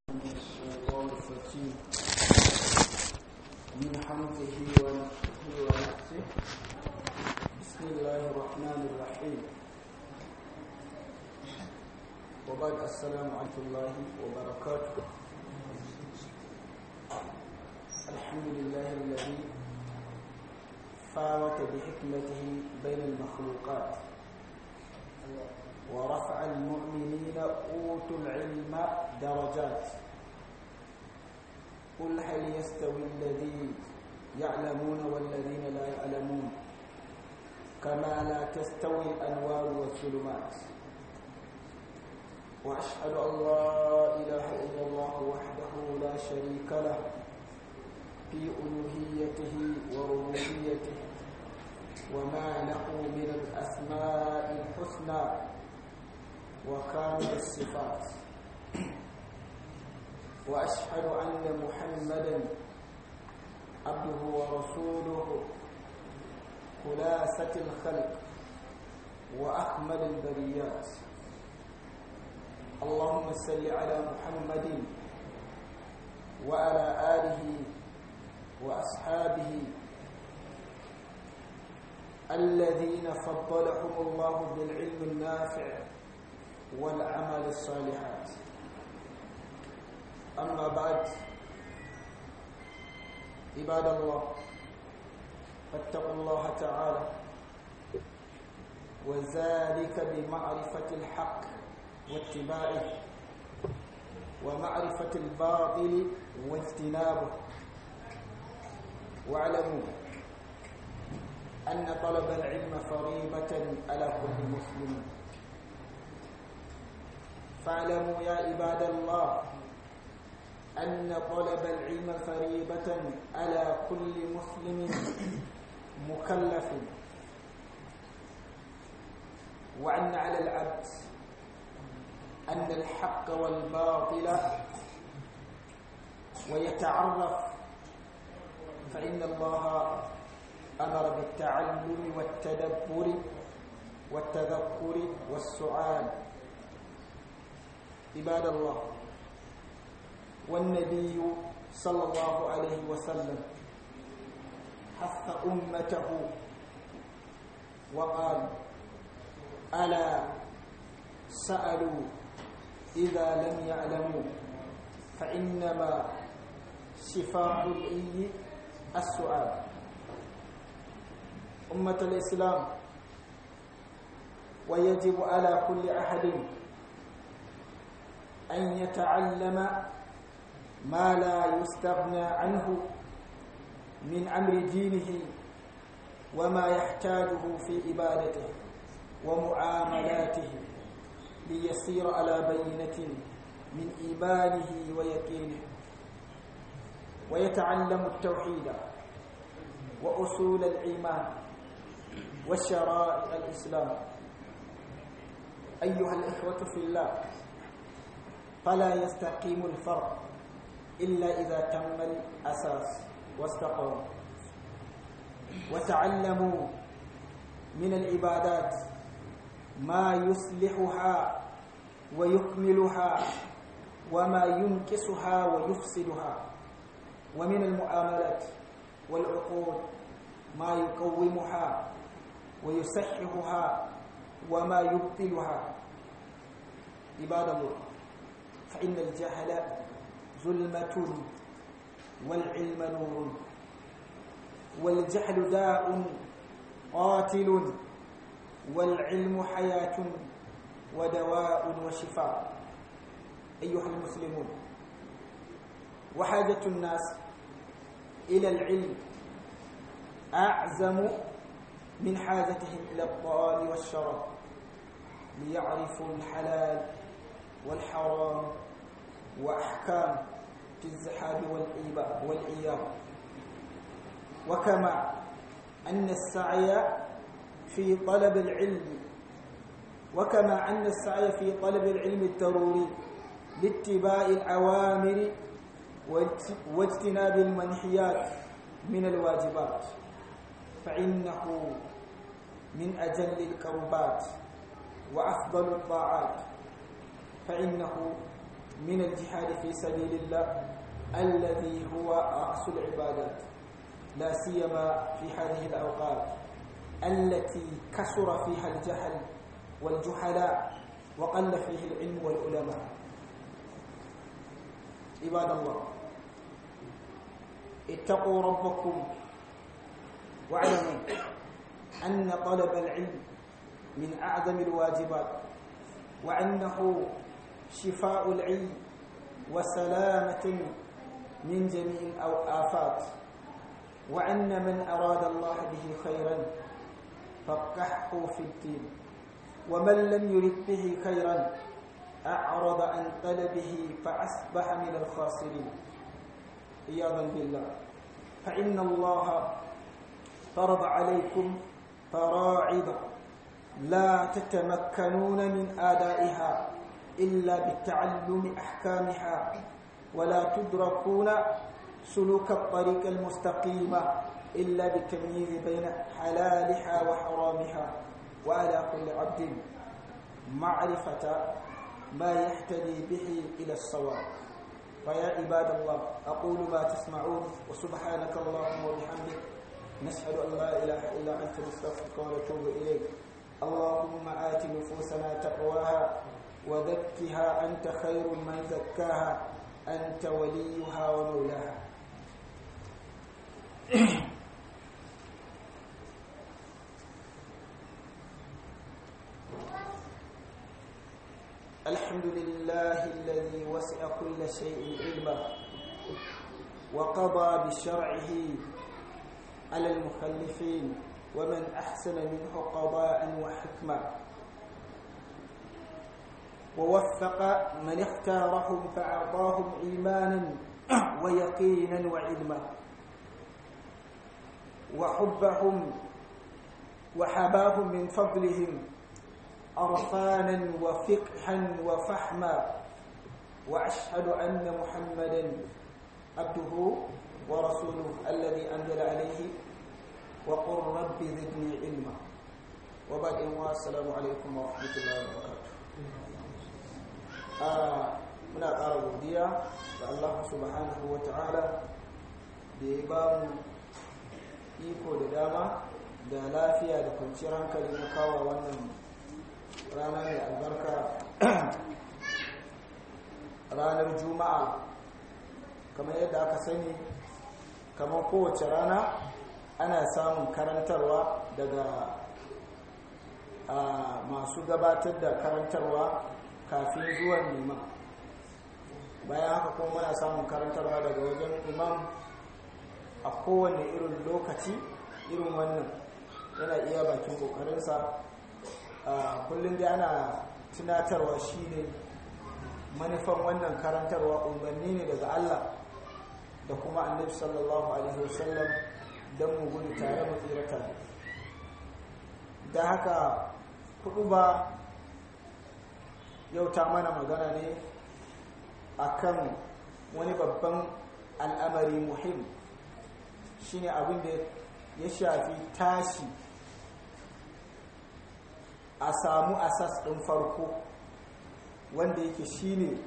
الشيطان الرجيم من حمده ونفسه ونفسه بسم الله الرحمن الرحيم وبعد السلام عليكم الله وبركاته الحمد لله الذي فاوت بحكمته بين المخلوقات ورفع المؤمنين أوتوا العلم درجات قل هل يستوي الذين يعلمون والذين لا يعلمون كما لا تستوي الأنوار والظلمات وأشهد أن لا إله إلا الله وحده لا شريك له في ألوهيته وربوبيته وما له من الأسماء الحسنى وكامل الصفات وأشهد أن محمدا عبده ورسوله خلاصة الخلق وأكمل البريات اللهم صل على محمد وعلى آله وأصحابه الذين فضلهم الله بالعلم النافع والعمل الصالحات أما بعد عباد الله فاتقوا الله تعالى وذلك بمعرفة الحق واتباعه ومعرفة الباطل واجتنابه واعلموا أن طلب العلم فريضة على كل مسلم فاعلموا يا عباد الله أن طلب العلم فريضة على كل مسلم مكلف وأن على العبد أن الحق والباطل ويتعرف فإن الله أمر بالتعلم والتدبر والتذكر والسؤال عباد الله والنبي صلى الله عليه وسلم حث أمته وقال ألا سألوا إذا لم يعلموا فإنما شفاء الإي السؤال أمة الإسلام ويجب على كل أحد أن يتعلم ما لا يستغنى عنه من أمر دينه وما يحتاجه في عبادته ومعاملاته ليسير على بينة من إيمانه ويقينه ويتعلم التوحيد وأصول الإيمان وشرائع الإسلام أيها الإخوة في الله فلا يستقيم الفرق إلا إذا تم الأساس واستقام وتعلموا من العبادات ما يصلحها ويكملها وما ينكسها ويفسدها ومن المعاملات والعقود ما يقومها ويصححها وما يبطلها عباد الله فإن الجهل ظلمة والعلم نور والجهل داء قاتل والعلم حياة ودواء وشفاء أيها المسلمون وحاجة الناس إلى العلم أعزم من حاجتهم إلى الطعام والشراب ليعرفوا الحلال والحرام وأحكام في الزحاب والإياب وكما أن السعي في طلب العلم وكما أن السعي في طلب العلم الضروري لاتباع الأوامر واجتناب المنحيات من الواجبات فإنه من أجل الكربات وأفضل الطاعات فإنه من الجهاد في سبيل الله الذي هو رأس العبادات لا سيما في هذه الأوقات التي كثر فيها الجهل والجهلاء وقل فيه العلم والعلماء عباد الله اتقوا ربكم واعلموا أن طلب العلم من أعظم الواجبات وأنه شفاء العلم وسلامة من جميع الآفات وأن من أراد الله به خيرا فقحه في الدين ومن لم يرد به خيرا أعرض عن طلبه فأصبح من الخاسرين عياذا بالله فإن الله فرض عليكم فراعد لا تتمكنون من آدائها إلا بالتعلم أحكامها ولا تدركون سلوك الطريق المستقيمة إلا بالتمييز بين حلالها وحرامها وعلى كل عبد معرفة ما يهتدي به إلى الصواب فيا عباد الله أقول ما تسمعون وسبحانك اللهم وبحمدك نشهد أن لا إله إلا أنت نستغفرك ونتوب إليك اللهم آت نفوسنا تقواها وزكها أنت خير من زكاها أنت وليها ومولاها الحمد لله الذي وسع كل شيء علما وقضى بشرعه على المخلفين ومن أحسن منه قضاء وحكمة ووفق من اختارهم فأعطاهم إيمانا ويقينا وعلما وحبهم وحباهم من فضلهم عرفانا وفقها وفحما وأشهد أن محمدا عبده ورسوله الذي أنزل عليه وقل رب زدني علما وبعد السلام عليكم ورحمة الله وبركاته muna ƙara godiya ga Allah subhanahu wa ta'ala da ya ba mu iko da dama da lafiya da kwanciyar hankali na kawo wannan rana mai albarka ranar juma'a kamar yadda aka sani kamar kowace rana ana samun karantarwa daga masu gabatar da karantarwa kafin zuwan liman bayan haka kuma muna samun karantarwa daga wajen imam a kowane irin lokaci irin wannan yana iya bakin kokarinsa kullum da ana tunatarwa shine manufan wannan karantarwa umarni ne daga Allah da kuma annabi sallallahu alaihi wasallam don mu gudu tare mu tsira tare da haka kudu ba yau ta mana magana ne akan wani babban al'amari muhim shine abin da ya shafi tashi a samu asas ɗin farko wanda yake shine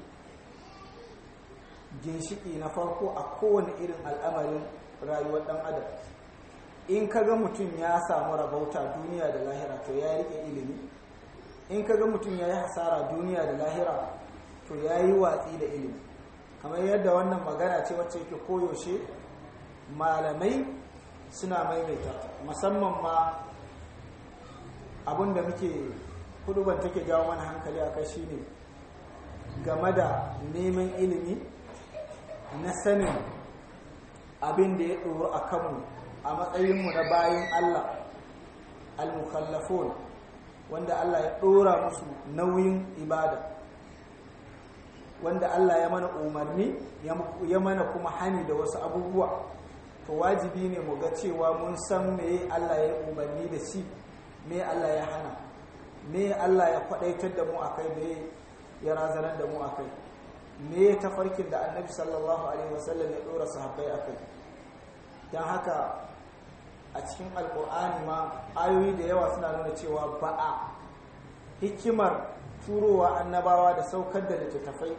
ginshiki na farko a kowane irin al'amarin rayuwar ɗan adam in kaga mutum ya samu rabauta duniya da lahira to ya rike ilimi in kaga mutum ya yi hasara duniya da lahira to ya yi watsi da ilimi kamar yadda wannan magana ce wacce yake koyaushe malamai suna maimaita musamman ma abinda muke kuduban take jawo mana hankali a kai shine game da neman ilimi na sanin abin da ya ɗoro a kanmu a matsayinmu na bayan Allah al-mukhallafun wanda Allah ya ɗora musu nauyin ibada wanda Allah ya mana umarni ya mana kuma hani da wasu abubuwa to wajibi ne mu ga cewa mun san me Allah ya umarni da shi me Allah ya hana me Allah ya kwadaitar da mu akai me ya razanar da mu akai me tafarkin da annabi sallallahu alaihi wasallam ya dora sahabbai akai dan haka a cikin alkur'ani ma ayoyi da yawa suna nuna cewa ba'a hikimar turowa annabawa da saukar da littattafai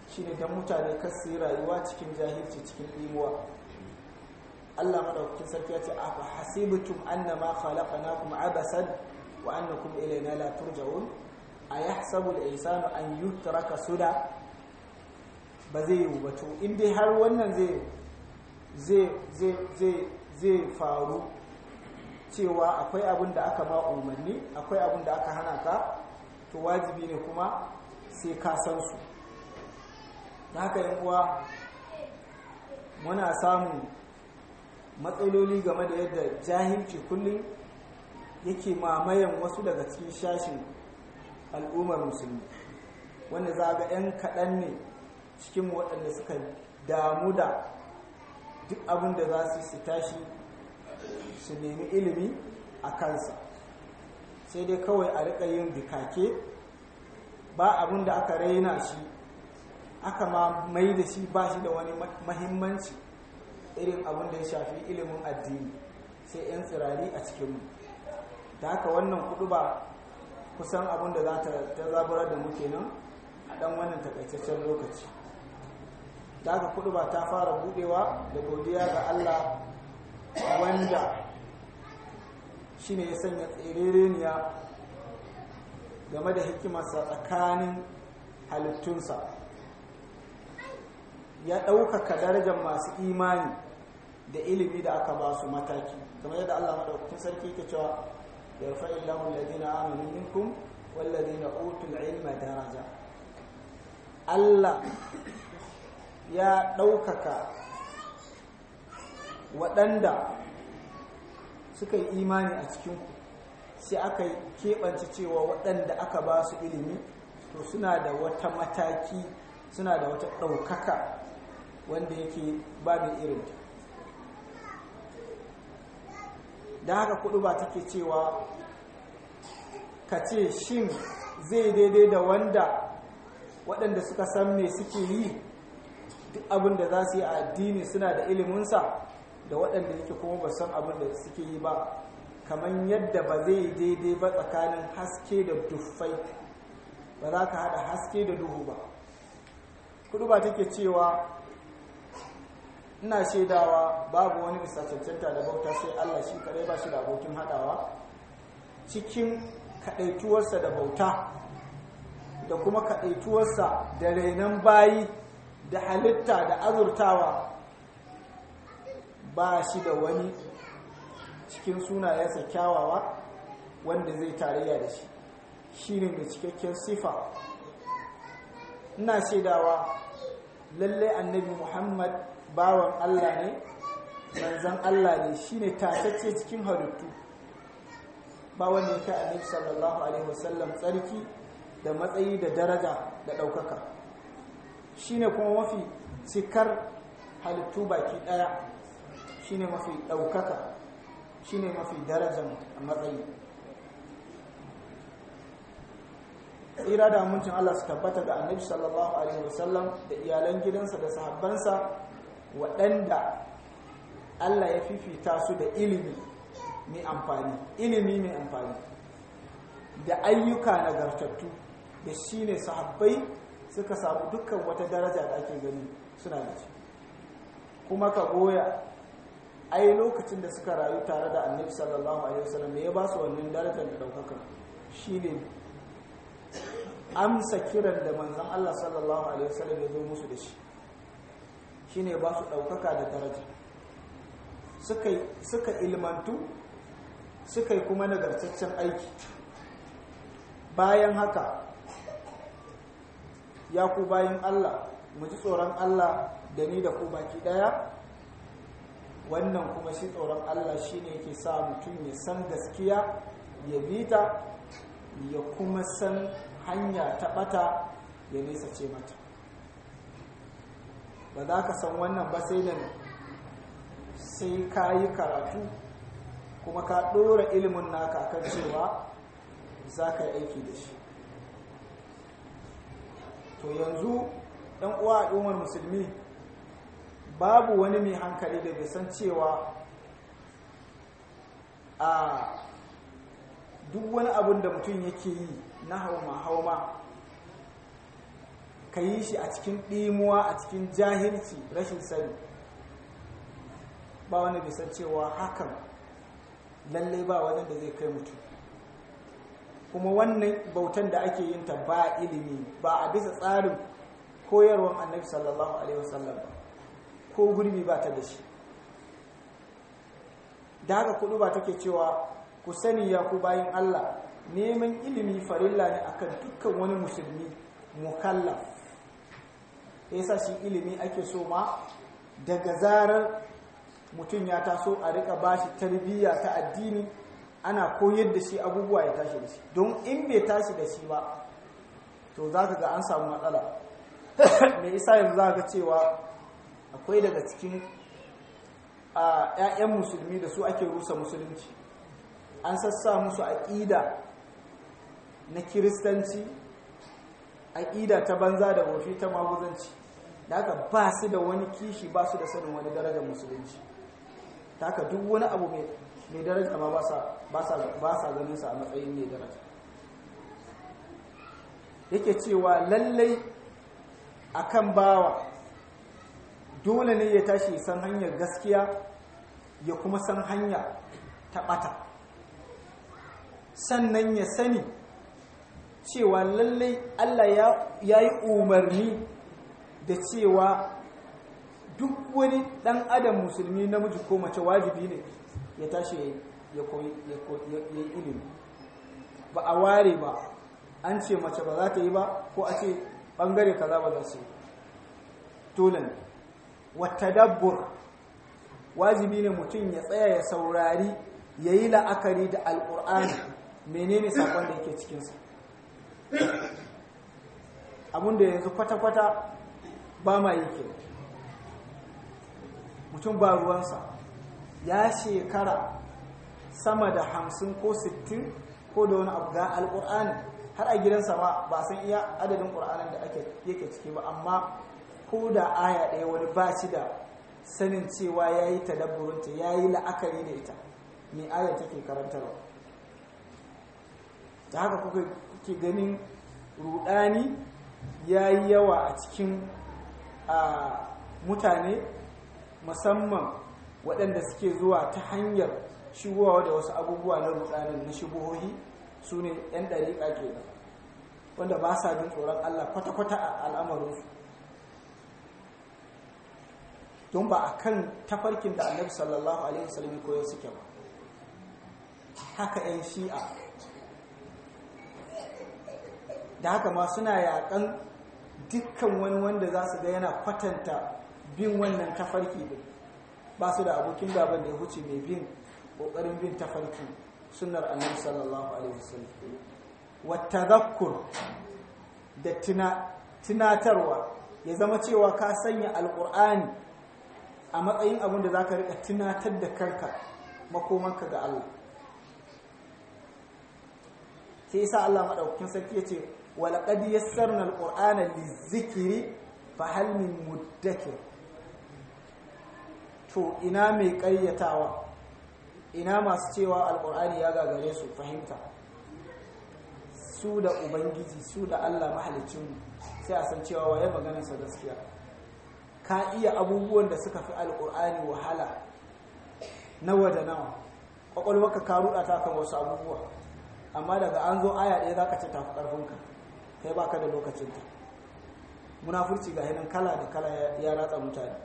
shine don mutane kasu yi rayuwa cikin jahilci cikin imuwa Allah madaukakin sarki ya ce afa hasibtum annama khalaqnakum abasan wa annakum ilayna la turja'un ayahsabu al-insanu an yutraka suda ba zai yi ba to in dai har wannan zai zai zai zai zai faru cewa akwai abin da aka ba umarni akwai abin da aka hana ka to wajibi ne kuma sai ka san su da haka yin uwa muna samun matsaloli game da yadda jahilci kullum yake mamayen wasu daga cikin shashin al'ummar musulmi wanda za ga 'yan kaɗan ne cikin waɗanda suka damu da duk abin da za su su tashi su nemi ilimi a kansa sai dai kawai a riƙa yin bikake ba abin da aka raina shi aka ma mai da shi ba shi da wani mahimmanci irin abin da ya shafi ilimin addini sai 'yan tsirari a cikinmu da haka wannan kudu ba kusan abin da za ta zaburar da muke nan a ɗan wannan takaitaccen lokaci da haka kudu ba ta fara budewa da godiya ga Allah wanda shi ne ya sanya tserereniya game da hikimarsa tsakanin halittunsa ya ɗaukaka darajar masu imani da ilimi da aka ba su mataki kamar yadda Allah maɗaukakin sarki ke cewa ya rufa illahu ladina amanu minkum walladina utul ilma daraja Allah ya ɗaukaka waɗanda suka yi imani a cikinku sai aka keɓance cewa waɗanda aka ba su ilimi to suna da wata mataki suna da wata ɗaukaka wanda yake ba mai irinta da haka kudu ba take cewa ka ce shin zai daidai da wanda waɗanda suka san me suke yi duk abin da za su yi a addini suna da iliminsa da waɗanda yake kuma ba san abin da suke yi ba kamar yadda ba zai daidai ba tsakanin haske da duffai ba za ka haɗa haske da duhu ba kudu ba take cewa ina shaidawa babu wani bisa cancanta da bauta sai Allah shi kadai ba shi da abokin haɗawa cikin kaɗaituwarsa da bauta da kuma kaɗaituwarsa da renon bayi da halitta da azurtawa ba shi da wani cikin sunayensa kyawawa wanda zai tarayya da shi shi ne mai cikakken sifa ina shaidawa lallai annabi muhammad bawan allah ne manzan allah ne shi ne tatacce cikin halittu ba wanda ya kai annabi sallallahu alaihi wasallam tsarki da matsayi da daraja da ɗaukaka shi ne kuma mafi cikar halittu baki ɗaya shi ne mafi ɗaukaka shi ne mafi darajar matsayi tsira da amincin Allah su tabbata ga annabi sallallahu alaihi wasallam da iyalan gidansa da sahabbansa waɗanda Allah ya fifita su da ilimi mai amfani ilimi mai amfani da ayyuka nagartattu da shi ne sahabbai suka samu dukkan wata daraja da ake gani suna da shi kuma ka goya ai lokacin da suka rayu tare da annabi sallallahu alaihi wasallam me ya ba su wannan darajar da daukaka shine amsa kiran da manzon Allah sallallahu alaihi wasallam ya zo musu da shi shine ba su daukaka da daraja suka suka ilmantu suka yi kuma nagartaccen aiki bayan haka ya ku bayan Allah mu ji tsoron Allah da ni da ku baki daya wannan kuma shi tsoron Allah shine yake sa mutum ya san gaskiya ya bi ta ya kuma san hanya ta bata ya nesa ce mata ba za ka san wannan ba sai da sai ka yi karatu kuma ka ɗora ilimin naka kan cewa za ka yi aiki da shi to yanzu ɗan uwa al'ummar musulmi babu wani mai hankali da bai san cewa a duk wani abin da mutum yake yi na hauma-hauma ka yi shi a cikin ɗimuwa a cikin jahilci rashin sani ba wani bisan cewa hakan lallai ba wajen da zai kai mutum kuma wannan bautan da ake yin ta ba ilimi ba a bisa tsarin koyarwar annabi sallallahu alaihi wasallam ba ko gurbi ba ta da shi da haka kudu ba take cewa ku sani ya ku bayin Allah neman ilimi farilla ne akan dukkan wani musulmi mukallaf yasa shi ilimi ake so ma daga zarar mutum ya taso a rika bashi tarbiyya ta addini ana koyar da shi abubuwa ya tashi da shi don in bai tashi da shi ba to za ka ga an samu matsala mai isa yanzu za ka cewa akwai daga cikin a 'ya'yan musulmi da su ake rusa musulunci an sassa musu aƙida na kiristanci aƙida ta banza da wofi ta maguzanci da haka ba su da wani kishi ba su da sanin wani darajar musulunci ta haka duk wani abu mai daraja ma ba sa ganin sa a matsayin mai daraja yake cewa lallai akan bawa dole ne ya tashi san hanyar gaskiya ya kuma san hanya ta ɓata sannan ya sani cewa lallai Allah ya yi umarni da cewa duk wani ɗan adam musulmi namiji ko mace wajibi ne ya tashi ya koyi ilimi ba a ware ba an ce mace ba za ta yi ba ko a ce ɓangare kaza ba za su yi dole ne wata dabbur wajibi ne mutum ya tsaya ya saurari ya yi la'akari da alƙur'ani menene saƙon da yake cikinsa abinda yanzu kwata-kwata ba ma yi ke mutum ba ruwansa ya shekara sama da hamsin ko sittin ko da wani abu ga alƙur'ani har a gidansa ma ba san iya adadin ƙur'anin da yake ciki ba amma ko da aya ɗaya wani ba shi da sanin cewa ya yi tadabburinta ya yi la'akari da ita mai aya take karantarwa da haka kuke ganin rudani ya yi yawa a cikin mutane musamman waɗanda suke zuwa ta hanyar shigowa da wasu abubuwa na rudanin na shigohohi su ne 'yan ɗariƙa ke wanda ba sa jin tsoron allah kwata-kwata a al'amarinsu don ba a kan tafarkin da annabi sallallahu alaihi wasallam koyo suke ba haka 'yan shi'a da haka ma suna yakan dukkan wani wanda za su ga yana kwatanta bin wannan tafarki din ba su da abokin gaban da ya huce mai bin kokarin bin tafarki sunnar annabi sallallahu alaihi wasallam wata zakkur da tunatarwa ya zama cewa ka sanya alkur'ani a matsayin abin da za ka rika tunatar da kanka makomanka ga Allah sai isa Allah maɗaukakin sarki ya ce walaƙad yassarna alƙur'ana lizikiri fa hal min muddakir to ina mai ƙaryatawa ina masu cewa alƙur'ani ya gagare su fahimta su da ubangiji su da Allah mahalicinmu sai a san cewa waye maganarsa gaskiya ka iya abubuwan da suka fi alƙur'ani wahala nawa da nawa ƙwaƙwalwarka ka ruɗa ta kan wasu abubuwa amma daga an zo aya ɗaya za ka ce tafi ƙarfinka kai ba ka da lokacinta munafurci ga hinin kala da kala ya ratsa mutane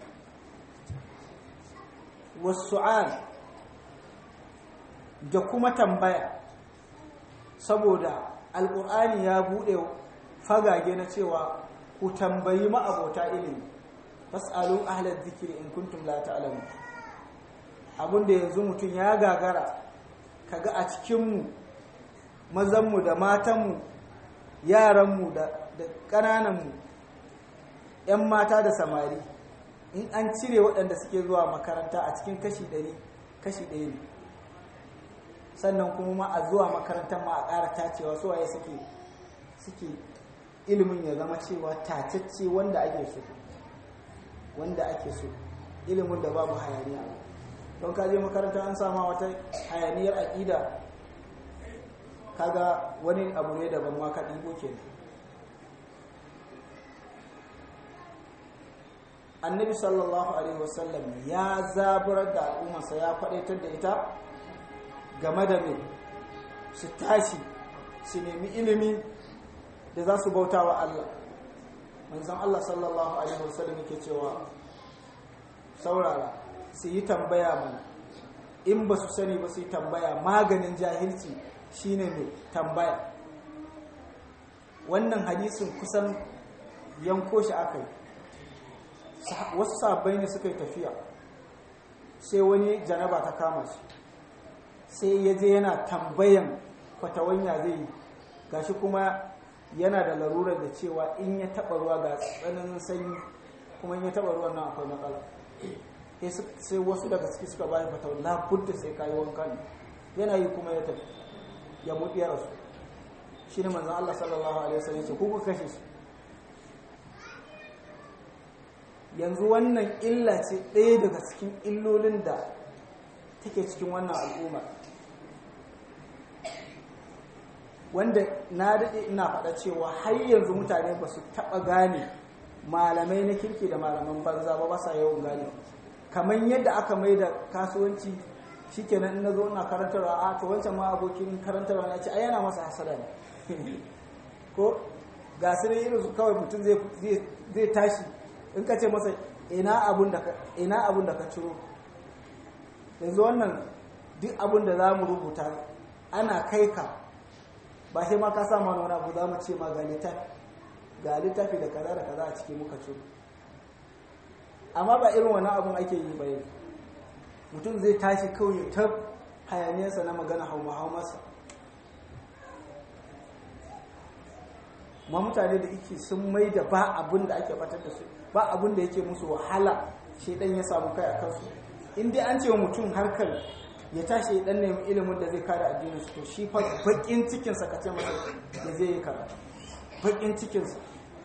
wasu'al da kuma tambaya saboda alƙur'ani ya buɗe fagage na cewa ku tambayi ma'abota ilimi fas'alu ahlal zikiri in kuntum la ta'lamun abinda yanzu mutum ya gagara kaga a cikinmu mazanmu da matanmu yaranmu da ƙanananmu 'yan mata da samari in an cire waɗanda suke zuwa makaranta a cikin kashi ɗari kashi ɗaya ne sannan kuma ma a zuwa makarantar ma a ƙara tacewa su waye suke suke ilimin ya zama cewa tacecce wanda ake so wanda ake so ilimin da babu hayaniya don ka je makaranta an sama wata hayaniyar aƙida kaga wani abu ne daban ma ka ɗigo ke annabi sallallahu alaihi wasallam ya zaburar da al'ummarsa ya faɗaitar da ita game da mai su tashi su nemi ilimi da za su bauta wa Allah manzan Allah sallallahu alaihi wasallam yake cewa saurara su yi tambaya mana in ba su sani ba su yi tambaya maganin jahilci shine mai tambaya wannan hadisin kusan yanko shi aka yi wasu sabbai ne suka yi tafiya sai wani janaba ta kama shi sai ya je yana tambayan fatawanya zai yi gashi kuma yana da larurar da cewa in ya taba ruwa ga tsananin sanyi kuma in ya taba ruwan nan akwai matsala sai wasu daga ciki suka bayan fatawar labudda sai kayi wanka ne yana yi kuma ya tafi ya mutu ya rasu shi ne manzan Allah sallallahu alaihi wasallam ce kuka kashe shi yanzu wannan illa ce ɗaya daga cikin illolin da take cikin wannan al'umma wanda na daɗe ina faɗa cewa har yanzu mutane ba su taɓa gane malamai na kirki da malaman banza ba ba sa yawan gane kamar yadda aka mai da kasuwanci shikenan in na zo ina karantarwa a to wancan ma abokin karantarwa na ce ai yana masa hasada ne ko ga su irin su kawai mutum zai tashi in ka ce masa ina abun da ka ciro yanzu wannan duk abun da za mu rubuta ana kai ka ba sai ma ka sa mana wani abu za mu ce ma ga littafi ga littafi da kaza da kaza a cikin muka ciro amma ba irin wani abun ake yi ba yanzu mutum zai tashi kawai ta hayaniyarsa na magana hauma haumarsa ma mutane da ike sun mai da ba abin da ake batar da su ba abin da yake musu wahala shaidan ya samu kai a kansu in dai an ce wa mutum harkar ya tashi ya dan nemi ilimin da zai kare addinin su to shi fa bakin cikin sa kace masa da zai yi karatu bakin cikin sa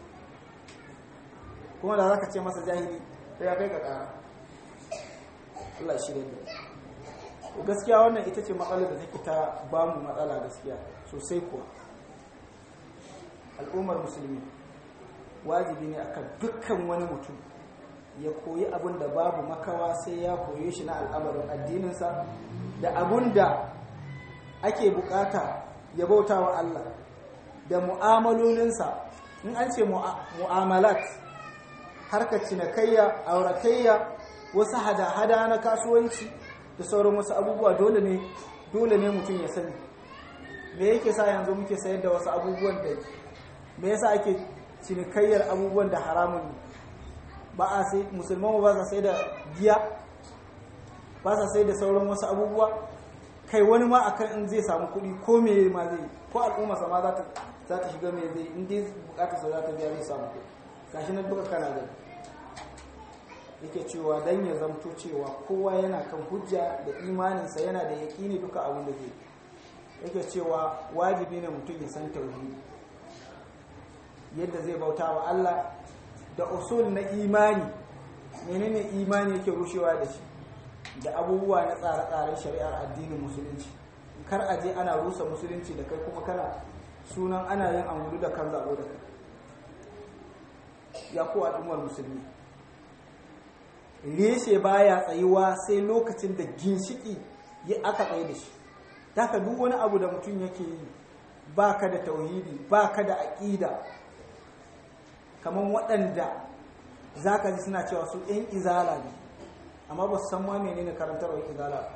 kuma da zaka ce masa jahili sai ya kai ka kara Allah shi da gaskiya wannan ita ce matsalar da take ta bamu matsala gaskiya sosai kuwa al'ummar musulmi wajibi ne akan dukkan wani mutum ya koyi abin da babu makawa sai ya koye shi na al'amarin addininsa da abin da ake bukata ya bauta wa Allah da mu'amalolinsa in an ce mu'amalat harkar cinikayya auratayya wasu hada-hada na kasuwanci da sauran wasu abubuwa dole ne dole ne mutum ya sani me yake sa yanzu muke sayar da wasu abubuwan da me yasa ake cinikayyar abubuwan da haramun ne ba a sai musulman ba sa sai da giya ba sa sai da sauran wasu abubuwa kai wani ma akan in zai samu kuɗi ko me ma zai ko al'umma sama za ta za ta shiga me zai in dai bukatar sa za ta biya zai samu kuɗi gashi nan duka kana gani yake cewa dan ya zamto cewa kowa yana kan hujja da imaninsa yana da yaƙini duka abin da zai yake cewa wajibi ne mutum ya san tauhidi yadda zai bauta wa Allah da usul na imani menene imani yake rushewa da shi da abubuwa na tsare-tsaren shari'ar addinin musulunci kar a je ana rusa musulunci da kai kuma kana sunan ana yin amuru da kan zaɓo da kai ya ku al'ummar musulmi reshe baya tsayuwa sai lokacin da ginshiki ya aka tsaye da shi daga duk wani abu da mutum yake yi baka da tauhidi baka da aƙida kamar waɗanda za ka ji suna cewa su ‘yan izala ne amma ba su san ma menene karantarwar izala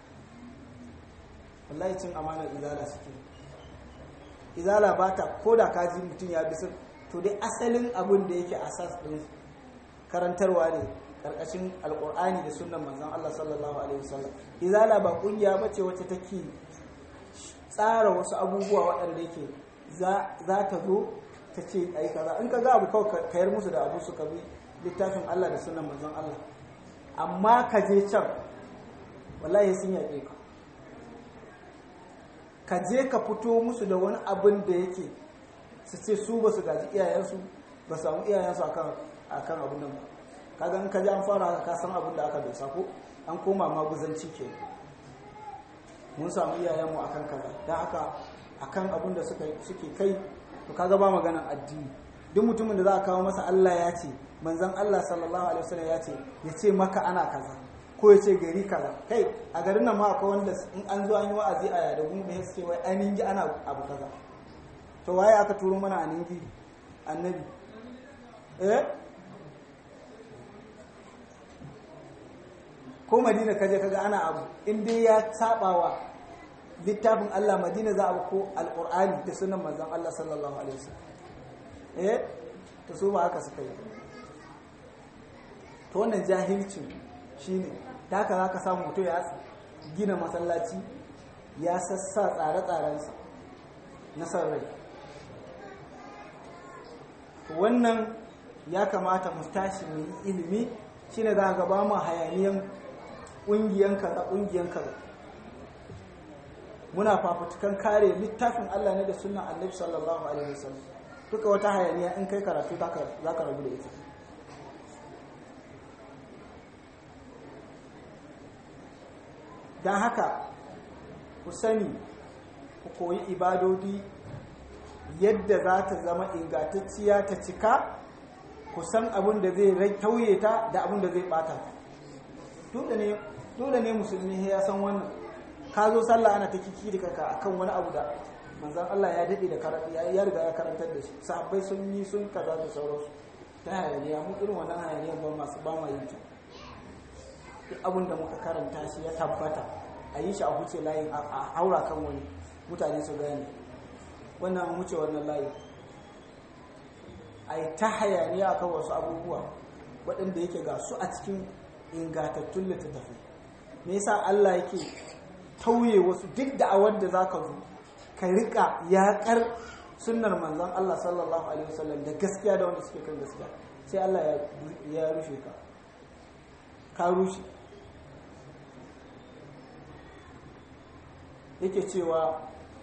wallahi cin amanar izala suke izala ba ta ko da ka ji mutum ya bisa to dai asalin abin da yake asas ɗin karantarwa ne ƙarƙashin alƙur'ani da sunan manzan Allah sallallahu alaihi wasallam izala ba ƙungiya ba ce wacce take tsara wasu abubuwa waɗanda yake za ta zo ta ce a yi kaza in ka ga abu kawai kayar musu da abu suka bi littafin Allah da sunan manzon Allah amma ka je can wallahi sun yaƙe ka ka je ka fito musu da wani abin da yake su ce su ba su gaji iyayensu ba samu iyayensu akan akan abin nan ba kaga in ka ji an fara haka ka san abin da aka dosa ko an koma maguzanci ke mun samu iyayenmu akan kaza don haka akan abin da suke kai to kaga ba maganan addini duk mutumin da za a kawo masa Allah ya ce manzon Allah sallallahu alaihi wasallam ya ce ya ce maka ana kaza ko ya ce gari kaza kai a garin nan ma akwai wanda in an zo an yi wa'azi a yada gun da suke wai ainihin ana abu kaza to waye aka turo mana aningi annabi eh ko madina kaje kaga ana abu in dai ya sabawa littafin Allah madina za a ko alqur'ani da sunan manzon Allah sallallahu alaihi wasallam eh to su ba haka suka yi to wannan jahilcin shine da haka zaka samu mutum ya gina masallaci ya sassa tsare-tsarensa na san rai wannan ya kamata mu tashi mu yi ilimi shine za ga ba mu hayaniyan ƙungiyan kaza ƙungiyan kaza muna fafutukan kare littafin Allah ne da sunan Annabi sallallahu alaihi wasallam duka wata hayaniya in kai karatu za ka rabu da ita don haka ku sani ku koyi ibadodi yadda za ta zama ingantacciya ta cika ku san abin da zai tauye ta da abin da zai bata ta dole ne musulmi ya san wannan ka zo sallah ana ta kiki da kaka akan wani abu da manzan Allah ya daɗe da karatu ya riga ya karantar da shi sahabbai sun yi sun kaza da sauransu ta hayaniya mu irin wannan hayaniyan ba masu ba ma yin ta duk abin da muka karanta shi ya tabbata a yi shi a huce layin a haura kan wani mutane su gane wannan an wuce wannan layin a yi ta hayaniya akan wasu abubuwa waɗanda yake ga su a cikin ingantattun littattafai me yasa Allah yake tauye wasu duk da a wanda zaka zo ka rika yaƙar sunnar manzon Allah sallallahu alaihi wasallam da gaskiya da wanda suke kan gaskiya sai Allah ya rushe ka ka rushe yake cewa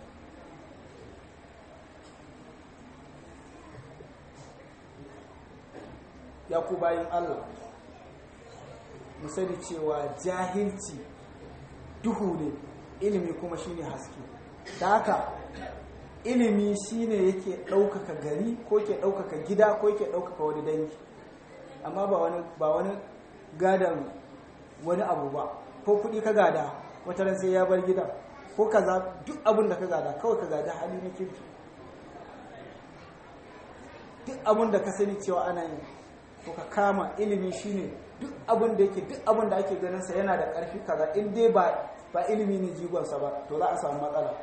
ya ku bayin Allah mu sani cewa jahilci duhu ne ilimi kuma shine haske da haka ilimi shine yake ɗaukaka gari ko ke ɗaukaka gida ko ke ɗaukaka wani dangi amma ba wani ba wani gadan wani abu ba ko kuɗi ka gada wata ran sai ya bar gida ko kaza duk abin da ka gada kawai ka gada hali na kirki duk abin da ka sani cewa ana yi to ka kama ilimi shine duk abin da yake duk abin da ake ganin sa yana da ƙarfi kaza in dai ba ba ilimi ne jigonsa ba to za a samu matsala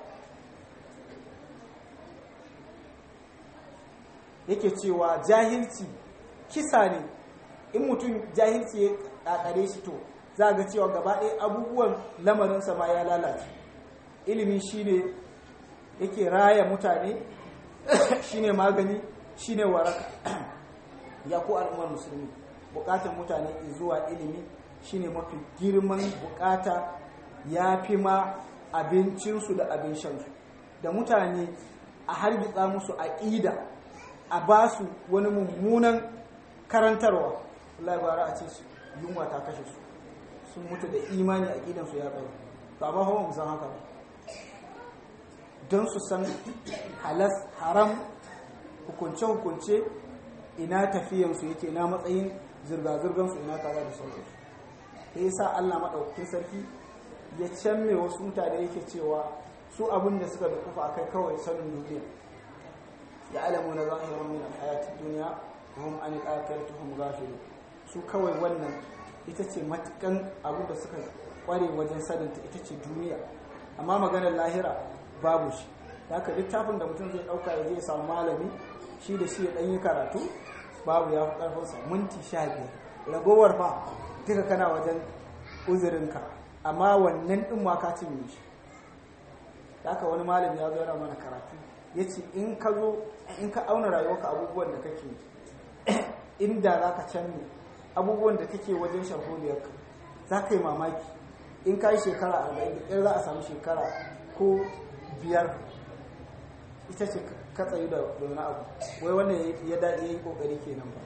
yake cewa jahilci kisa ne in mutum jahilci ya ƙaƙare shi to za ga cewa gaba ɗaya abubuwan lamarinsa ma ya lalace ilimi shine yake raya mutane shine magani shine waraka ya ko al'ummar musulmi bukatar mutane zuwa ilimi shine mafi girman bukata ya fi ma abincinsu da abin shansu da mutane a hargitsa musu aƙida a ba su wani mummunan karantarwa Allah bara a ce su yunwa ta kashe su sun mutu da imani a ƙidansu ya tsaro to amma hawa mu san haka ba don su san halas haram hukunce-hukunce ina tafiyansu yake na matsayin zirga-zirgansu ina kaza da sauransu ta yi sa Allah maɗaukakin sarki ya canme wasu mutane yake cewa su abin da suka dukufa akai kawai sanin duniya ya alamu na zahirar min alhayatun duniya wa hum an al'akiratu hum ghafilu su kawai wannan ita ce matukan abin da suka kware wajen saninta ita ce duniya amma maganar lahira babu shi haka littafin da mutum zai ɗauka ya zai samu malami shi da shi ya ɗanyi karatu babu ya fi ƙarfinsa minti sha biyar ragowar fa duka kana wajen uzurinka amma wannan ɗin ma ka cinye shi haka wani malami ya zo yana mana karatu ya ce in ka zo in ka auna rayuwarka abubuwan da kake inda za ka canne abubuwan da kake wajen sharholiyarka za ka yi mamaki in ka yi shekara arba'in da ƙyar za a samu shekara ko biyar ita ce ka tsayu da wani abu wai wannan ya daɗe ya yi ƙoƙari kenan ba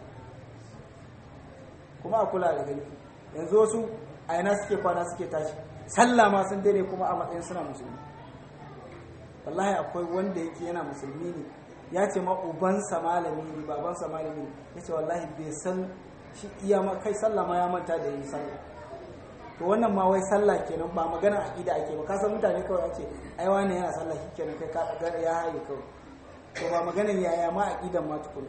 kuma a kula da gani yanzu wasu a yana suke kwana suke tashi sallah ma sun daidai kuma a matsayin suna musulmi wallahi akwai wanda yake yana musulmi ne ya ce ma ubansa malami ne babansa malami ne ya ce wallahi bai san shi iya ma kai sallah ma ya manta da yi sallah to wannan ma wai sallah kenan ba magana aqida ake ba kasan mutane kawai ce ai wani yana sallah shi kenan kai ka ga ya haye kawai to ba maganar yaya ma aqidan ma tukun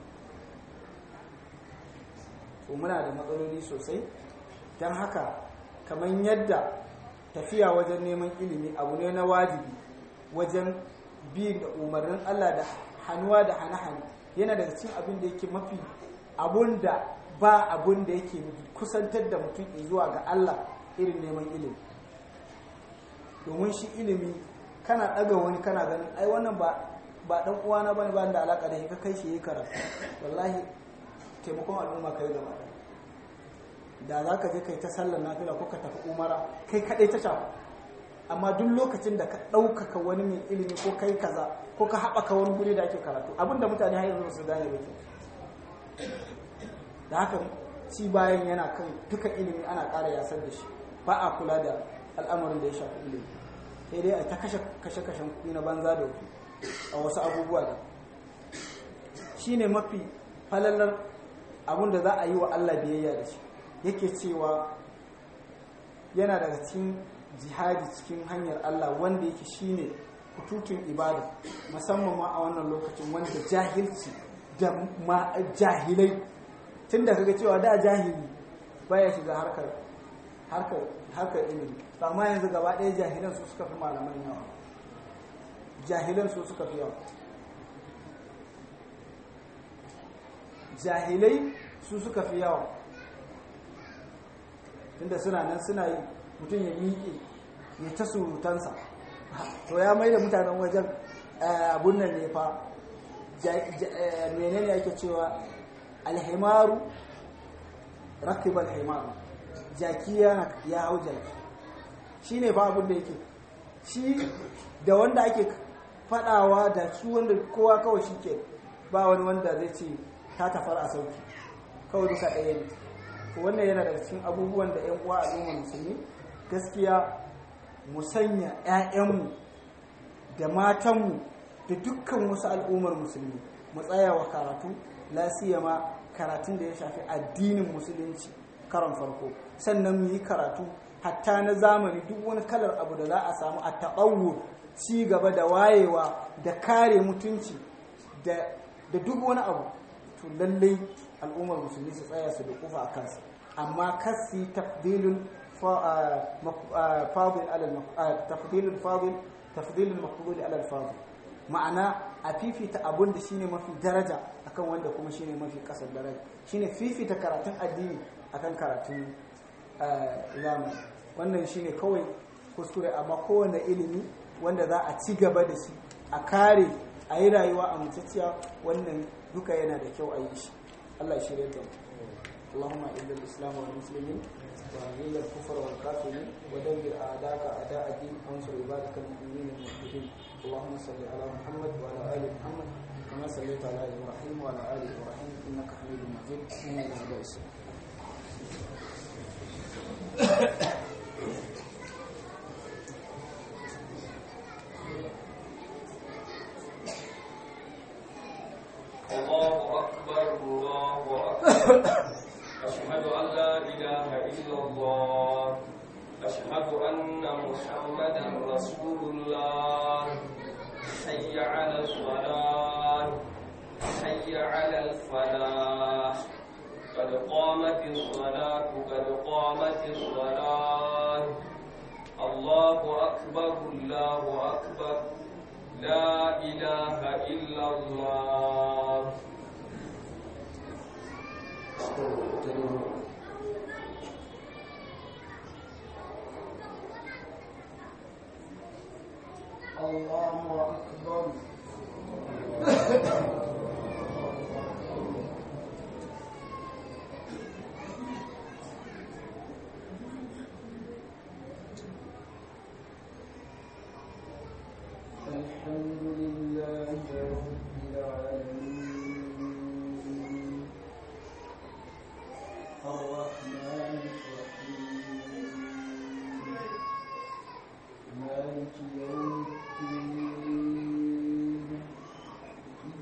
to muna da matsaloli sosai dan haka kamar yadda tafiya wajen neman ilimi abu ne na wajibi wajen bi da umarnin Allah da hannuwa da hane-hane yana daga cikin abin da yake mafi abun da ba abun da yake kusantar da mutum zuwa ga Allah irin neman ilimi domin shi ilimi kana ɗaga wani kana ganin ai wannan ba ba dan uwana bane ba da alaka da shi ka kai shi yi karatu wallahi taimakon al'umma kai gaba da za ka je kai ta sallar nafila ko ka tafi umara kai kaɗai ta shafa amma duk lokacin da ka ɗaukaka wani mai ilimi ko kai kaza ko ka haɓaka wani guri da ake karatu abinda mutane har yanzu su gane ba da haka ci bayan yana kan duka ilimi ana ƙara yasar da shi ba a kula da al'amarin da ya shafi ilimi sai dai a ta kashe kashen kuɗi na banza da wafi a wasu abubuwa da shi ne mafi falalar abin da za a yi wa Allah biyayya da shi yake cewa yana daga cikin jihadi cikin hanyar Allah wanda yake shine kututun ibada musamman ma a wannan lokacin wanda jahilci da ma jahilai tun da kaga cewa da jahili baya shiga harkar harkar harkar ilimi amma yanzu gaba ɗaya jahilan su suka fi malaman yawa jahilan su suka fi yawa jahilai su suka fi yawa inda suna nan suna yi mutum ya miƙe ya ta surutansa to ya mai da mutanen wajen abun nan ne fa menene ake cewa alhimaru rakib alhimaru jaki ya hau jaki shi ne fa abun da yake shi da wanda ake fadawa da su wanda kowa kawai shi ke ba wani wanda zai ce ta tafar a sauki kawai duka ɗaya ne wannan yana daga cikin abubuwan da 'yan uwa al'ummar musulmi gaskiya mu sanya 'ya'yanmu da matanmu da dukkan wasu al'ummar musulmi mu tsaya wa karatu lasiyama karatun da ya shafi addinin musulunci karon farko sannan mu yi karatu hatta na zamani duk wani kalar abu da za a samu a taɓawo ci gaba da wayewa da kare mutunci da duk wani abu to lallai al'ummar musulmi su tsaya su da kufa a kansa amma kasi tafdilul fadil ala tafdilul fadil tafdilul maqbul ala al ma'ana a fifita abun da shine mafi daraja akan wanda kuma shine mafi kasar daraja shine fifita karatun addini akan karatun zamani wannan shine kawai kuskure amma kowane ilimi wanda za a ci gaba da shi a kare a yi rayuwa a mutacciya wannan duka yana da kyau a yi shi Allah ya shirya da mu اللهم اعز الاسلام والمسلمين واذل الكفر والكافرين ودمر اعداءك اعداء الدين وانصر عبادك المؤمنين الموحدين اللهم صل على محمد وعلى ال محمد كما صليت على ابراهيم وعلى ال ابراهيم انك حميد مجيد من العباس الله أكبر الله أكبر أشهد أن لا إله إلا الله أشهد أن محمدا رسول الله حي على الصلاة حي على الفلاح قد قامت الصلاة قد قامت الصلاة الله أكبر الله أكبر لا إله إلا الله الله أكبر الحمد لله رب العالمين الرحمن الرحيم مالك يوم الدين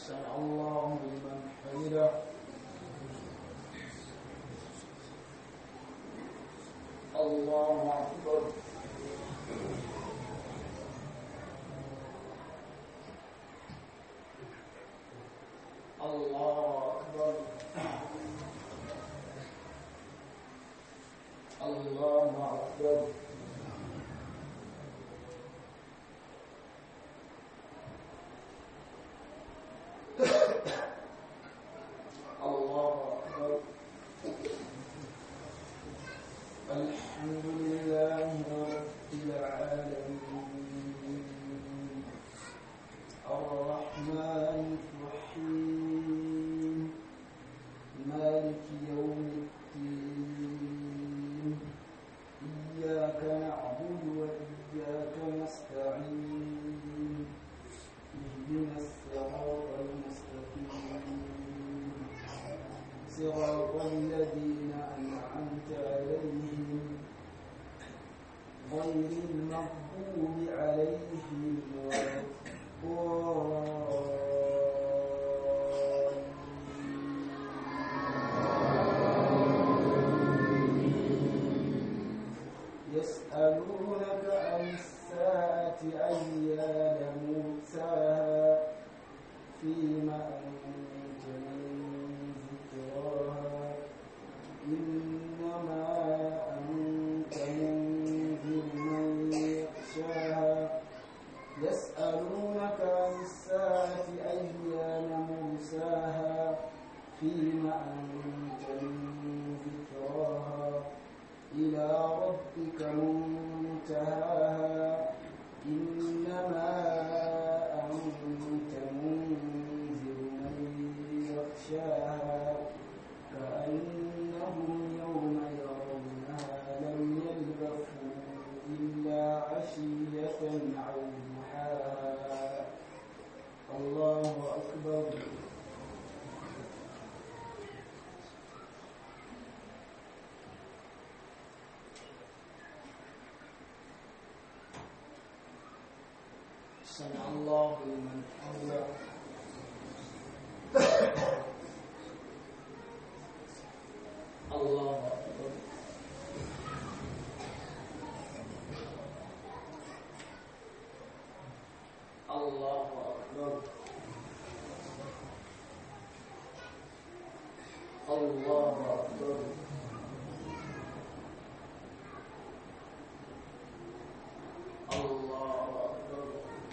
سمع الله لمن حمده الله أكبر الله أكبر الله أكبر الله أكبر الحمد لله رب العالمين الرحمن الرحيم مالك يوم الدين إياك نعبد وإياك نستعين اهدنا الصراط المستقيم صراط الذين أنعمت عليهم غير المغضوب عليهم ولا الضالين يسألونك عن الساعة أيان مرساها فيما أنت من ذكراها إنما أنت منذر من يخشاها يسألونك عن الساعة أيان مرساها فيما أنت من ذكراها إلى ربك منتهاها إنما أنت منذر من يخشاها كأنهم يوم يرونها لم يلبثوا إلا عشية أو ضحاها الله أكبر سمع الله لمن حمده الله أكبر الله أكبر الله أكبر الله أكبر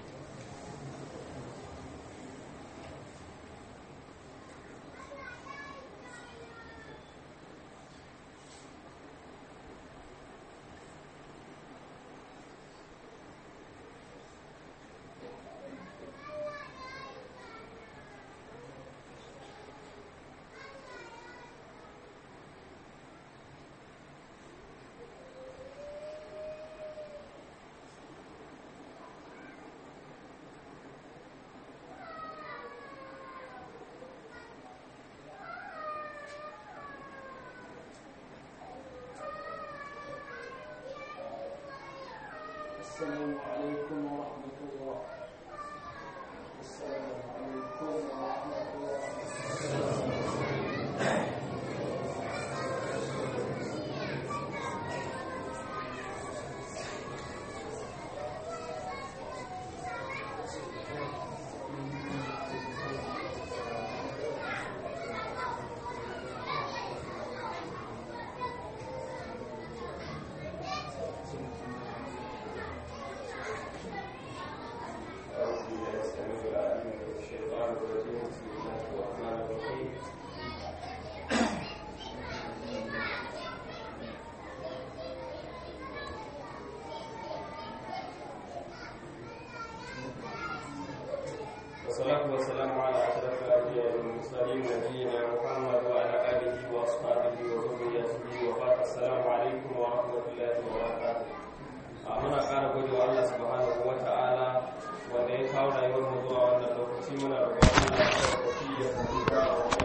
السلام عليكم ورحمة الله السلام عليكم ورحمة الله أعوذ بالله السميع العليم من الشيطان الرجيم بسم الله الرحمن الرحيم والصلاة والسلام على أشرف الأنبياء والمرسلين نبينا محمد وعلى آله وأصحابه وذريته وبعد السلام عليكم ورحمة الله وبركاته a muna ƙara gode wa Allah subhanahu wa ta'ala wanda ya kawo rayuwar mu zuwa wannan lokaci muna roƙon Allah ya tabbata ya tabbata